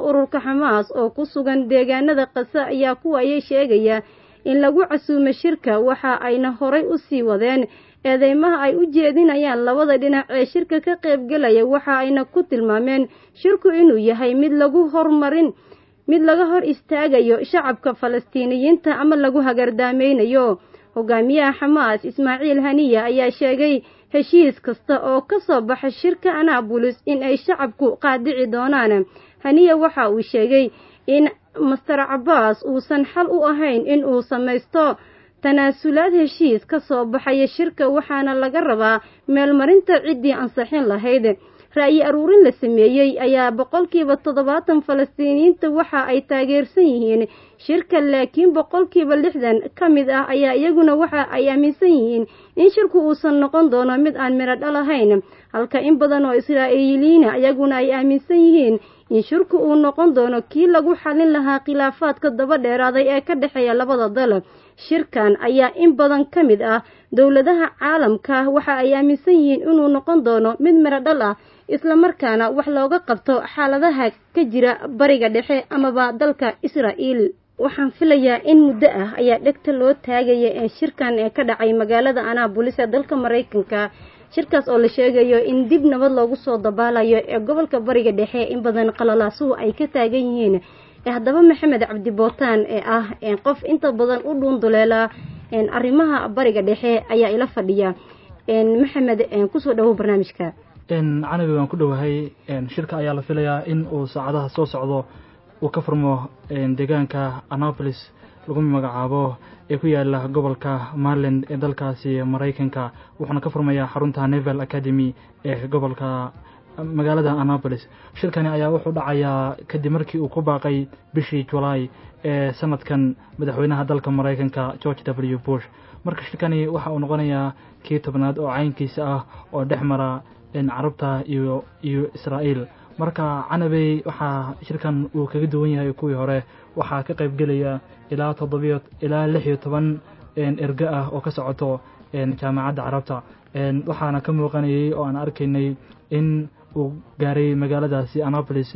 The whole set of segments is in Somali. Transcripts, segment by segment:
ururka xamaas oo ku sugan deegaanada qase ayaa kuwaayay sheegaya in lagu casuumo shirka waxa ayna horay u sii wadeen eedeymaha ay u jeedinayaan labada dhinac ee shirka ka qaybgelaya waxa ayna ku tilmaameen shirku inuu yahay mid lagu hormarin mid laga hor istaagayo shacabka falastiiniyiinta ama lagu hagardaameynayo hogaamiyaha xamaas ismaaciil haniya ayaa sheegay heshiis kasta oo ka soo baxa shirka anaabulis in ay shacabku qaadici doonaan haniya waxa uu sheegay in master cabaas uusan xal u ahayn in uu samaysto tanaasulaad heshiis ka soo baxaya shirka waxaana laga rabaa meelmarinta ciddii ansixin lahayd ra'yi aruurin la sameeyey ayaa boqolkiiba toddobaatan falastiiniyiinta waxa ay taageersan yihiin shirka laakiin boqolkiiba lixdan ka mid ah ayaa iyaguna waxa ay aaminsan yihiin in shirku uusan noqon doono mid aan midho dhal ahayn halka in badan oo israa'iiliyiina iyaguna ay aaminsan yihiin in shirku uu noqon doono kii lagu xalin lahaa khilaafaadka daba dheeraaday ee ka dhexeeya labada dal shirkan ayaa in badan ka mid ah dowladaha caalamka waxa ay aaminsan yihiin inuu noqon doono mid midho dhal ah islamarkaana wax looga qabto xaaladaha ka jira bariga dhexe amaba dalka israa'iil waxaan filayaa in muddo ah ayaa dhegta loo taagaya ee shirkan ee ka dhacay magaalada anaabulis ee dalka maraykanka shirkaas oo la sheegayo in dib nabad loogu soo dabaalayo ee gobolka bariga dhexe in badan qalalaasuhu ay ka taagan yihiin haddaba maxamed cabdi bootaan ee ah qof inta badan u dhuunduleela arrimaha bariga dhexe ayaa ila fadhiya maxamed kusoo dhawow barnaamijka canabi waan ku dhowahay shirka ayaa la filayaa in uu saacadaha soo socdo uu ka furmo deegaanka annapolis lagu magacaabo ee ku yaala gobolka maryland ee dalkaasi maraykanka wuxuuna ka furmayaa xarunta neval academy ee gobolka magaalada annapolis shirkani ayaa wuxuu dhacayaa kadib markii uu ku baaqay bishii julaay ee sanadkan madaxweynaha dalka maraykanka george w bush marka shirkani waxa uu noqonayaa kii tobnaad oo caynkiisa ah oo dhex mara carabta iyo iyo israa'iil marka canabey waxaa shirkan uu kaga duwan yahay kuwii hore waxaa ka qayb gelaya ilaa toddobiyo ilaa lix iyo toban erge ah oo ka socoto jaamacadda carabta waxaana ka muuqanayay oo aan arkaynay in uu gaaray magaaladaasi annapolis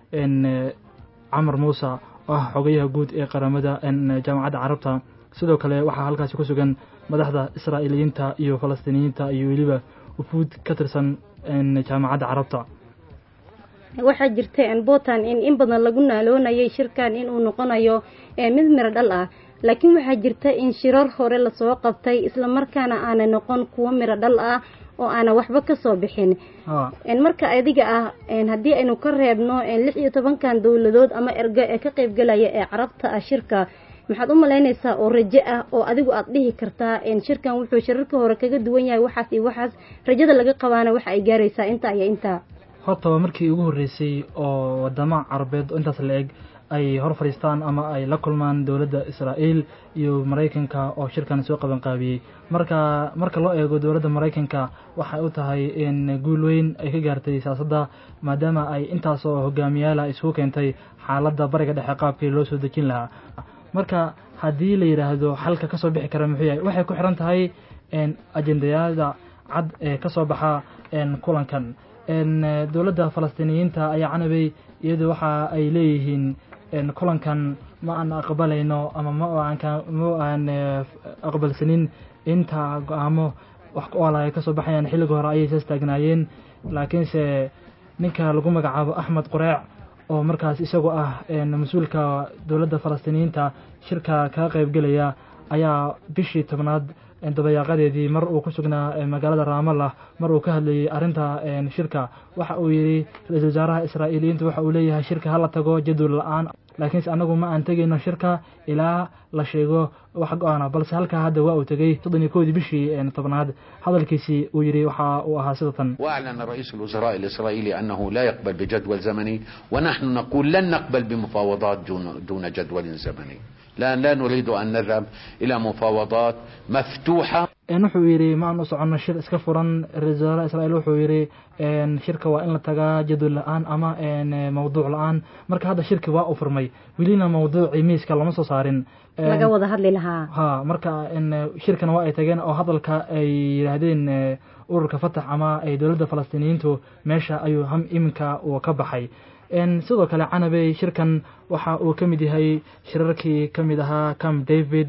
camar muuse oo ah xogayaha guud ee qaramada jaamacadda carabta sidoo kale waxaa halkaasi ku sugan madaxda israa'iiliyiinta iyo falastiiniyiinta iyo weliba ufuud ka tirsan jaamacadda carabta waxaa jirta puntland in in badan lagu naaloonayay shirkan inuu noqonayo mid miro dhal ah laakiin waxaa jirta in shirar hore lasoo qabtay islamarkaana aanay noqon kuwo miro dhal ah oo aana waxba kasoo bixin marka adiga ah haddii aynu ka reebno lix iyo tobankan dowladood ama ergo ee ka qaybgalaya ee carabta ah shirka maxaad u malaynaysaa oo rajo ah oo adigu aad dhihi kartaa shirkan wuxuu shirarka hore kaga duwan yahay waxaas iyo waxaas rajada laga qabaana waxa ay gaaraysaa intaa iyo intaa horta waa markii ugu horreysay oo wadamo carabeed oo intaas la eg ay hor fadhiistaan ama ay la kulmaan dowladda israa'iil iyo maraykanka oo shirkan soo qaban qaabiyey marka marka loo eego dowladda maraykanka waxay u tahay in guul weyn ay ka gaartay siyaasadda maadaama ay intaasoo hogaamiyaala isugu keentay xaaladda bariga dhexe qaabkii loo soo dejin lahaa marka haddii la yidhaahdo xalka ka soo bixi kara muxuu yahay waxay ku xiran tahay ajendayaada cad ee ka soo baxa kulankan dowladda falastiiniyiinta ayaa canabay iyadu waxa ay leeyihiin kulankan ma aan aqbalayno ama ma aan aqbalsanin inta go-aamo wax ku ool ay ka soo baxayaan xilliga hore ayay saas taagnaayeen laakiinse ninka lagu magacaabo axmed qureec oo markaas isagoo ah mas-uulka dowladda falastiiniyiinta shirka kaga qaybgelaya ayaa bishii tobnaad dabayaaqadeedii mar uu ku sugnaa magaalada raamallah mar uu ka hadlayay arrinta shirka waxa uu yidhi ra-iisul wasaaraha israa'iiliyiinta waxa uu leeyahay shirka hala tago jadwal la-aan laakiinse annagu ma aan tegayno shirka ilaa la sheego wax go-aana balse halkaa hadda waa uu tegey soddon iyo kowdii bishii tobnaad hadalkiisii uu yidhi waxa uu ahaa sida tan وأعلن رئيس الوزراء الإسرائيلي أنه لا يقبل بجدول زمني ونحن نقول لن نقبل بمفاوضات دون, دون جدول زمني لا, لا نريد أن نذهب إلى مفاوضات مفتوحة wuxuu yidhi ma aan u soconno shir iska furan ra-isul wasaaraha israa'iil wuxuu yidhi shirka waa in la tagaa jadwal la-aan ama mawduuc la-aan marka hadda shirki waa u furmay welina mawduucii miiska lama soo saarin laga wada hadli lahaa ha marka shirkana waa ay tageen oo hadalka ay yidhaahdeen ururka fatax ama ay dowladda falastiiniyiintu meesha ayuu ham iminka uu ka baxay sidoo kale canabey shirkan waxa uu ka mid yahay shirarkii ka mid ahaa camp david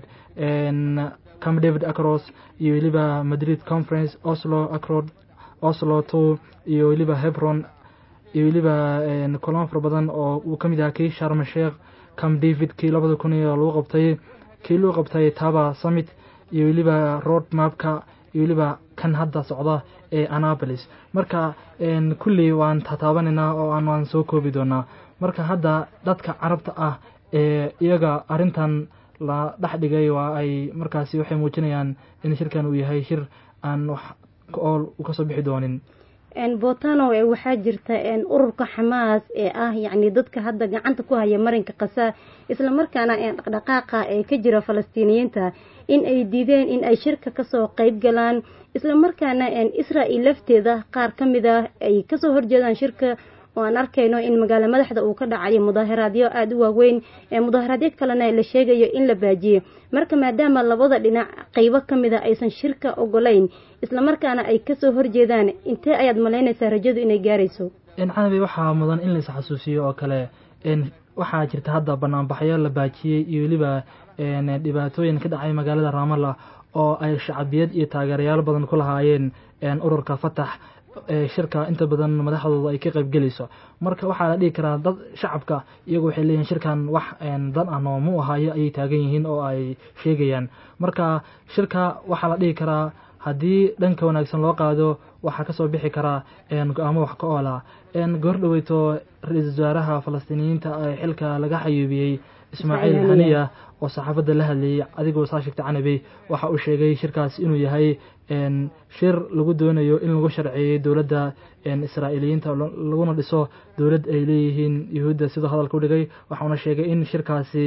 camp david acros iyo weliba madrid conference oslo acrod oslo two iyo weliba hebron iyo weliba kulamo fara badan oo uu ka mid yahaa kii sharma sheekh camp david kii labada kun iyo lagu qabtay kii lagu qabtay taba summit iyo weliba road mapka iyo weliba kan hadda socda ee annapolis marka kulley waan tataabanayna oo aan waan soo koobi doonaa marka hadda dadka carabta ah ee iyaga arrintan la dhex dhigay waa ay markaasi waxay muujinayaan in shirkan uu yahay shir aan wax ool u kasoo bixi doonin botano waxaa jirta ururka xamaas ee ah yacni dadka hadda gacanta ku haya marinka kasa islamarkaana dhaqdhaqaaqa ee ka jira falastiiniyiinta in ay diideen in ay shirka kasoo qeyb galaan islamarkaana israel lafteeda qaar ka mid ah ay kasoo horjeedaan shirka oo aan arkayno in magaalo madaxda uu ka dhacayo mudaaharaadyo aada u waaweyn mudaaharaadyo kalena la sheegayo in la baajiyo marka maadaama labada dhinac qeybo ka mid a aysan shirka ogolayn islamarkaana ay kasoo horjeedaan intee ayaad malaynaysaa rajadu inay gaarayso canabi waxaa mudan in lais xasuusiyo oo kale waxaa jirta hadda banaanbaxyo la baajiyey iyo weliba dhibaatooyin ka dhacay magaalada raamalla oo ay shacabiyad iyo taageerayaal badan ku lahaayeen ururka fatax shirka inta badan madaxdooda ay ka qaybgelayso marka waxaa la dhihi karaa dad shacabka iyagu waxay leeyihin shirkan wax dan ah noomu ahayo ayay taagan yihiin oo ay sheegayaan marka shirka waxaa la dhihi karaa haddii dhanka wanaagsan loo qaado waxaa kasoo bixi karaa go-aamo wax ka oola goor dhaweyto ra-iisul wasaaraha falastiiniyiinta ee xilka laga xayuubiyey ismaaciil haniya oo saxaafadda la hadlayay adigoo saa sheegtay canabey waxa uu sheegay shirkaas inuu yahay shir lagu doonayo in lagu sharceeyey dowladda israa'iiliyiinta laguna dhiso dowlad ay leeyihiin yuhuudda sidoo hadalka u dhigay waxauna sheegay in shirkaasi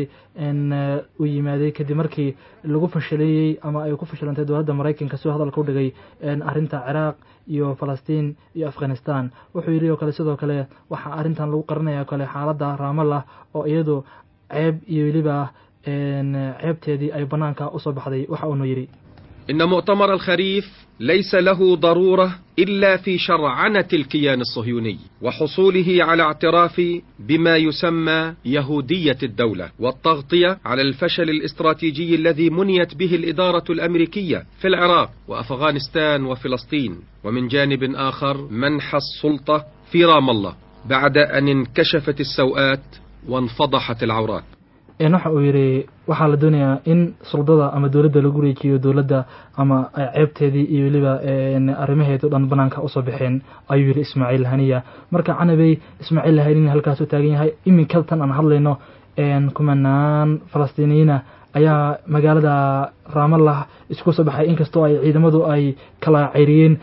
uu yimaaday kadib markii lagu fashileeyey ama ay ku fashilantay dowladda maraykanka sidoo hadalka u dhigay arrinta ciraaq iyo falastiin iyo afghanistan wuxuu yidhi oo kale sidoo kale waxaa arrintan lagu qarinaya o kale xaaladda raamallah oo iyadu ceeb iyo weliba ceebteedii ay bannaanka usoo baxday waxa uunu yidhi إن مؤتمر الخريف ليس له ضرورة إلا في شرعنة الكيان الصهيوني وحصوله على اعتراف بما يسمى يهودية الدولة والتغطية على الفشل الاستراتيجي الذي منيت به الإدارة الأمريكية في العراق وأفغانستان وفلسطين ومن جانب آخر منح السلطة في رام الله بعد أن انكشفت السوءات وانفضحت العورات waxa uu yidhi waxaa la doonayaa in suldada ama dowladda lagu wareejiyo dowladda ama ceebteedii iyo weliba arrimaheedu dhan banaanka usoo baxeen ayuu yidhi ismaaciil haniya marka canabey ismaaciil haniya halkaas u taagan yahay iminka tan aan hadlayno kumanaan falastiiniyiina ayaa magaalada raamallah isku soo baxay inkastoo ay ciidamadu ay kala ceyriyeen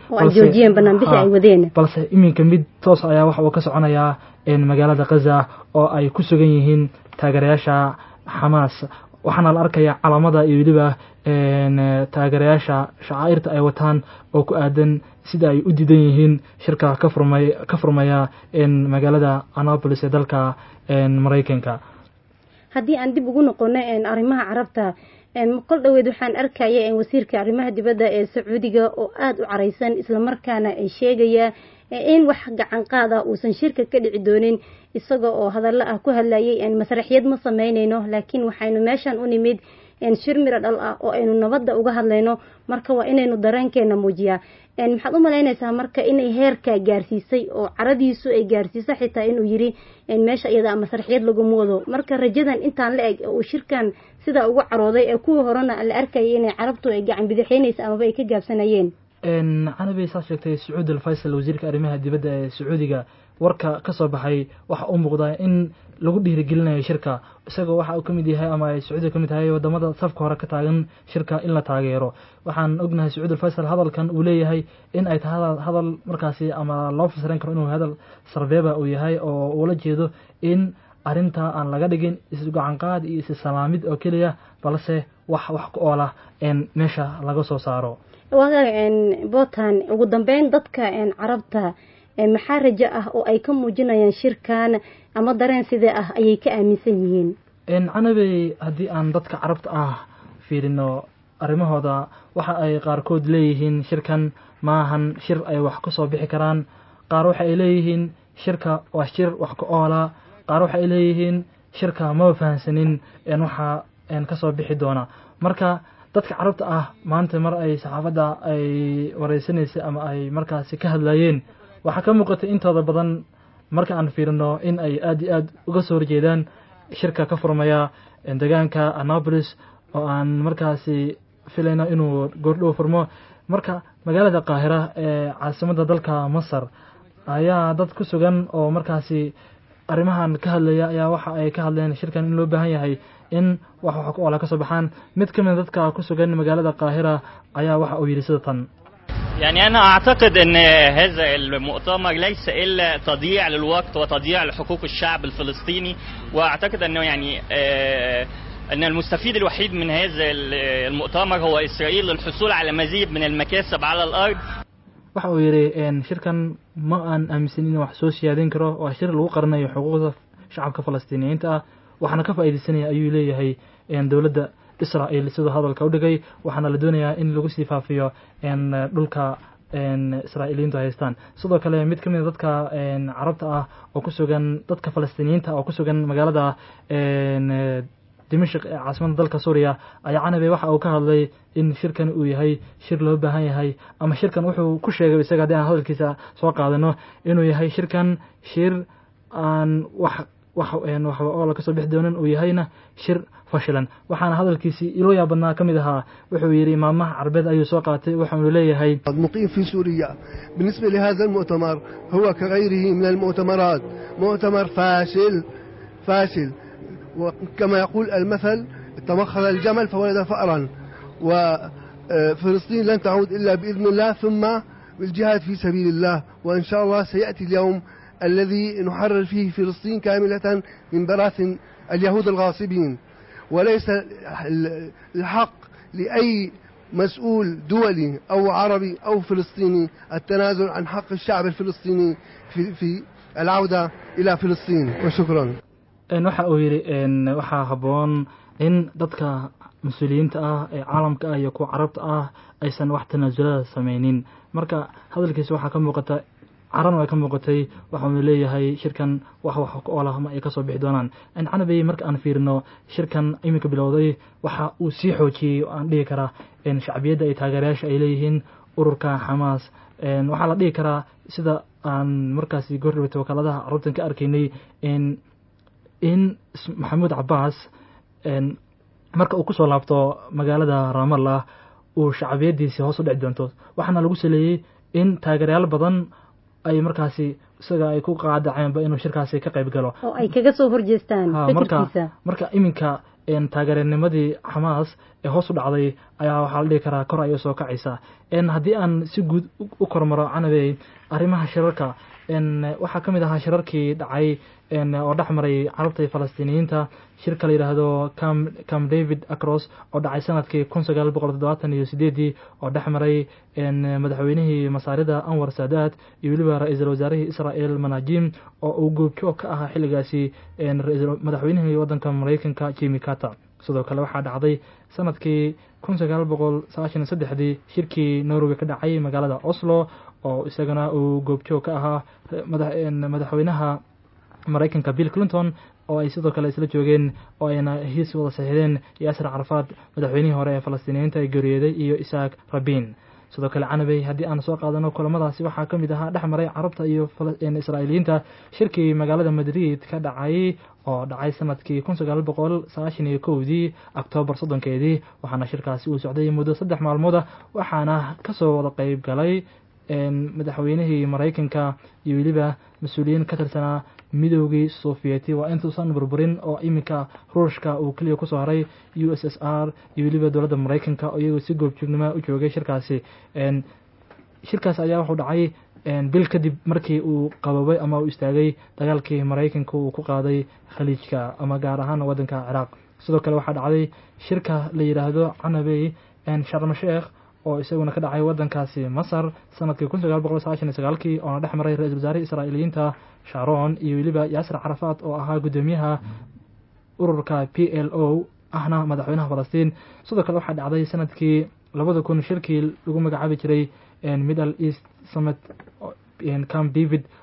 balse iminka mid toos ayaa waxa uu ka soconayaa magaalada khaza oo ay ku sugan yihiin taageerayaasha xamaas waxaana la arkayaa calaamada iyo weliba taageerayaasha shacaa'irta ay wataan oo ku aadan sida ay u diidan yihiin shirka ka furmay ka furmaya magaalada annapolis ee dalka maraykanka haddii aan dib ugu noqono arrimaha carabta qol dhoweed waxaan arkaya wasiirka arrimaha dibadda ee sacuudiga oo aada u caraysan islamarkaana sheegaya in wax gacan qaad ah uusan shirka ka dhici doonin isaga oo hadallo ah ku hadlayay masraxiyad ma sameynayno laakiin waxaynu meeshan u nimid shir miro dhal ah oo aynu nabadda uga hadlayno marka waa inaynu dareenkeena muujiyaa maxaad u malaynaysaa marka inay heerka gaarsiisay oo caradiisu ay gaarsiisa xitaa inuu yiri meesha iyada masraxiyad laguma wado marka rajadan intaan la eg uu shirkan sidaa ugu carooday ee kuwii horena la arkayay inay carabtu ay gacan bidixeynaysa amaba ay ka gaabsanayeen canabey saas sheegtay sacuud alfaysal wasiirka arrimaha dibadda ee sacuudiga warka ka soo baxay waxa u muuqdaa in lagu dhiirigelinayo shirka isagoo waxa uu ka mid yahay ama ay sacuudiga ka mid tahay wadamada safka hore ka taagan shirka in la taageero waxaan ognahay sacuud alfaysal hadalkan uu leeyahay in ay tahay hadal markaasi ama loo fasiran karo inuu hadal sarbeeba uu yahay oo uula jeedo in arrinta aan laga dhigin isgacanqaad iyo issalaamid oo keliya balse wax wax ku oola meesha laga soo saaro botan ugu dambeyn dadka carabta maxaa rajo ah oo ay ka muujinayaan shirkan ama dareen sidee ah ayay ka aaminsan yihiin canabey haddii aan dadka carabta ah fiirino arrimahooda waxa ay qaarkood leeyihiin shirkan maahan shir ay wax ka soo bixi karaan qaar waxa ay leeyihiin shirka waa shir wax ka oola qaar waxay leeyihiin shirka maba fahansanin waxaa kasoo bixi doona marka dadka carabta ah maanta mar ay saxaafadda ay wareysanaysay ama ay markaasi ka hadlayeen waxaa ka muuqatay intooda badan marka aan fiirino in ay aada iyo aad uga soo horjeedaan shirka ka furmaya deegaanka annapolis oo aan markaasi filayno inuu goordhow furmo marka magaalada qaahira ee caasimadda dalka masar ayaa dad ku sugan oo markaasi arrimahan ka hadlaya ayaa waxa ay ka hadleen shirkan in loo baahan yahay in wax wax ku oola ka soo baxaan mid ka mid dadka ku sugan magaalada qaahira ayaa waxa uu yidhi sida tan يعني أنا أعتقد أن هذا المؤتمر ليس إلا تضييع للوقت وتضييع لحقوق الشعب الفلسطيني وأعتقد أنه يعني أن المستفيد الوحيد من هذا المؤتمر هو إسرائيل للحصول على مزيد من المكاسب على الأرض waxa uu yidhi shirkan ma aan aaminsanin wax soo siyaadin karo waa shir lagu qaranayo xuquuqda shacabka falastiiniyiinta ah waxaana ka faa'iidaysanaya ayuu leeyahay dowladda israa'il siduu hadalka u dhigay waxaana la doonayaa in lagu sii faafiyo dhulka israa'iiliyiintu haystaan sidoo kale mid ka mid a dadka carabta ah oo ku sugan dadka falastiiniyiinta oo ku sugan magaalada dimashik ee caasimadda dalka suuriya ayaa canabe waxa uu ka hadlay in shirkan uu yahay shir loo baahan yahay ama shirkan wuxuu ku sheegay isaga haddii aan hadalkiisa soo qaadano inuu yahay shirkan shir aan wax wax waxba oola kasoo bixi doonan uu yahayna shir fashilan waxaana hadalkiisii iloo yaabadnaa ka mid ahaa wuxuu yidhi maamaha carbeed ayuu soo qaatay waxaanu leeyahay مقيم في سوريا بالنسبة لهذا المؤتمر هو كغيره من المؤتمرات مؤتمر فاشل فاشل وكما يقول المثل تمخض الجمل فولد فأرا وفلسطين لن تعود إلا بإذن الله ثم بالجهاد في سبيل الله وإن شاء الله سيأتي اليوم الذي نحرر فيه فلسطين كاملة من براثن اليهود الغاصبين وليس الحق لأي مسؤول دولي أو عربي أو فلسطيني التنازل عن حق الشعب الفلسطيني في, في العودة إلى فلسطين وشكرا waxa uu yidhi waxaa habboon in dadka mas-uuliyiinta ah ee caalamka ah iyo kuwa carabta ah aysan wax tanaasulada samaynin marka hadalkiisa waxaa ka muuqata carana way ka muuqatay waxaanu leeyahay shirkan wax wax ka oolah ma ay kasoo bixi doonaan canabey marka aan fiirino shirkan iminka bilowday waxa uu sii xoojiyey oo aan dhihi karaa shacbiyadda ay taageerayaasha ay leeyihiin ururka xamaas waxaa la dhihi karaa sida aan markaasi goordhawata wakaaladaha carabtan ka arkaynay in maxamuud cabaas marka uu kusoo laabto magaalada ramallah uu shacbiyadiisii hoos u dhici doonto waxaana lagu saleeyey in taageerayaal badan ay markaasi isaga ay ku qaadaceenba inuu shirkaasi ka qayb galo oo ay kaga soo horjeestaan marka fikirkiisa marka iminka taageeranimadii xamaas ee hoos u dhacday ayaa waxaa la dhihi karaa kor ayay soo kacaysaa haddii aan si guud u kormaro canabey arrimaha shirarka waxaa ka mid ahaa shirarkii dhacay oo dhex maray carabta iyo falastiiniyiinta shirka la yidhaahdo cam david acros oo dhacay sanadkii kun sagaal boqol toddobaatan iyo sideedii oo dhex maray madaxweynihii masaarida anwar saadaad iyo weliba ra-iisul wasaarihii israel manajim oo uu goobjoog ka ahaa xilligaasi madaxweynihii waddanka maraykanka jimi carter sidoo kale waxaa dhacday sanadkii kun sagaal boqol sagaashan iyo saddexdii shirkii norway ka dhacay magaalada oslo oo isagana uu goobjoog ka ahaa madaxweynaha maraykanka bill clinton oo ay sidoo kale isla joogeen oo ayna hiis wada saxiixdeen yaasir carafaad madaxweynihii hore ee falastiiniyiinta ee geeriyooday iyo isaaq rabin sidoo kale canabey haddii aan soo qaadano kulamadaasi waxaa ka mid ahaa dhex maray carabta iyo israa'iiliyiinta shirkii magaalada madrid ka dhacay oo dhacay sanadkii kun sagaal boqol sagaashan iyo kowdii oktoobar soddonkeedii waxaana shirkaasi uu socday muddo saddex maalmooda waxaana kasoo wada qeyb galay madaxweynihii maraykanka iyo weliba mas-uuliyiin ka tirsanaa midoogii sofiyeeti waa intuusan burburin oo iminka ruushka uu keliya kusoo haray u s s r iyo weliba dowladda maraykanka oo iyagoo si goobjoognima u joogay shirkaasi shirkaas ayaa wuxuu dhacay bil kadib markii uu qabobay ama uu istaagay dagaalkii maraykanka uu ku qaaday khaliijka ama gaar ahaan waddanka ciraaq sidoo kale waxaa dhacday shirka la yidhaahdo canabey sharma sheekh oo isaguna ka dhacay waddankaasi masar sanadkii kun sagaal boqol sagaashan iyo sagaalkii oona dhex maray ra-isul wasaarihii israa'iiliyiinta sharon iyo weliba yaasir carafaad oo ahaa guddoomiyaha ururka p l o ahna madaxweynaha falastiin sidoo kale waxaa dhacday sanadkii labada kun shirkii lagu magacaabi jiray middle east summit camp david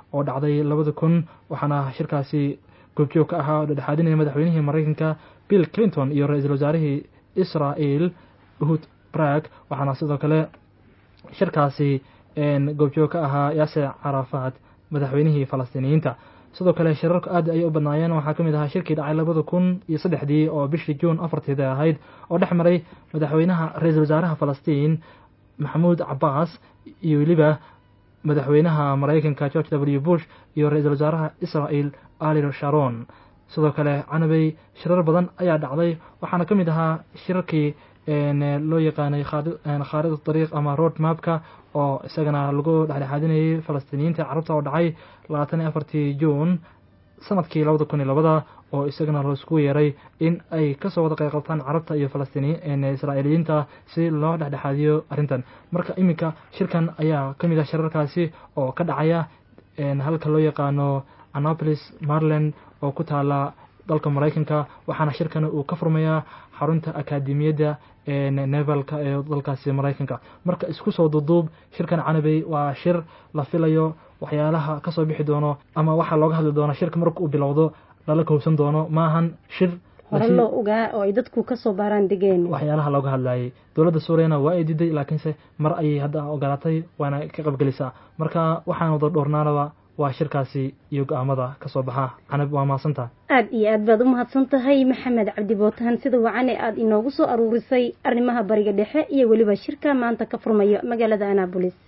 oo dhacday labada kun waxaana shirkaasi goobjoog ka ahaa oo dhexaadinaya madaxweynihii maraykanka bill clinton iyo ra-iisul wasaarihii israel uhud brag waxaana sidoo kale shirkaasi goobjoog ka ahaa yaase carafaad madaxweynihii falastiiniyiinta sidoo kale shirarku aad ayay u badnaayeen waxaa ka mid ahaa shirkii dhacay labada kun iyo saddexdii oo bishii juun afarteeda ahayd oo dhex maray madaxweynaha ra-iisul wasaaraha falastiin maxamuud cabaas iyo weliba madaxweynaha maraykanka george w bush iyo ra-iisul wasaaraha israel ali sharon sidoo kale canabey shirar badan ayaa dhacday waxaana ka mid ahaa shirarkii loo yaqaanay khaarid dariiq ama road mapka oo isagana lagu dhexdhexaadinayay falastiiniyiinta carabta oo dhacay labaatan iyo afartii juun sanadkii labada kun iyo labada oo isagana laisku yeeray in ay kasoo wada qayb qabtaan carabta iyo falastiin israa'iiliyiinta si loo dhexdhexaadiyo arrintan marka iminka shirkan ayaa ka mid ah shirarkaasi oo ka dhacaya halka loo yaqaano annapolis maryland oo ku taala dalka maraykanka waxaana shirkan uu ka furmayaa xarunta akaademiyadda nevalka ee dalkaasi maraykanka marka isku soo duuduub shirkan canabey waa shir la filayo waxyaalaha kasoo bixi doono ama waxaa looga hadli doona shirka marka uu bilowdo lala kowsan doono maahan shir hore loo ogaa oo ay dadku kasoo baaraan degeen waxyaalaha looga hadlayay dowladda suuriyana waa ay diiday laakiinse mar ayay hadda ogolaatay waana ka qaybgelisaa marka waxaan wada dhowrnaanaba waa shirkaasi iyo go-aamada ka soo baxa canab waa mahadsantaha aad iyo aad baad u mahadsan tahay maxamed cabdi bootahan sida wacan ee aada inoogu soo aruurisay arrimaha bariga dhexe iyo weliba shirka maanta ka furmayo magaalada annabolis